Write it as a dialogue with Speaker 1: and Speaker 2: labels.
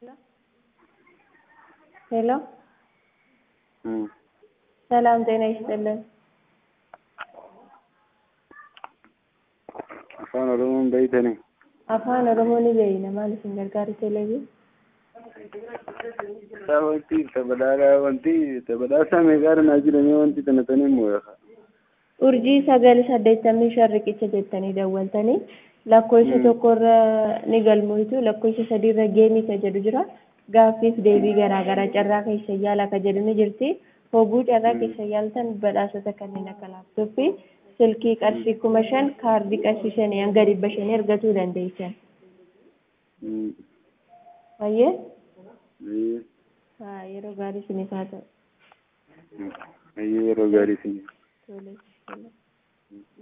Speaker 1: ሄሎ ሰላም ጤና ይስጥልን።
Speaker 2: afaan oromoon beeytanii
Speaker 1: Afaan Oromoo ni beeyna maal isin gargaaru televiin?
Speaker 2: isaa wanti tabadhaadhaa wanti tabadhaasaa meeqaadha naa jedhamee wanti tanatanii immoo
Speaker 1: Urjii sagal saddeettamii shan riqicha jettanii dawwaltanii lakkoofsa tokkorra ni galmoitu lakkoofsa sadiirra geemii ka jedhu jira gaaffiif deebii garaagaraa carraa keessa yaala ka jedhu ni jirti hogguu carraa keessa yaaltan badhaasota kanneen akka laaptooppii silkii qarshii kuma shan kaardii qarshii shanii hanga dhibba shanii argachuu dandeessan. Baay'ee yeroo gaarii isiniif haa ta'u.
Speaker 2: yeroo gaarii isin
Speaker 1: Tole.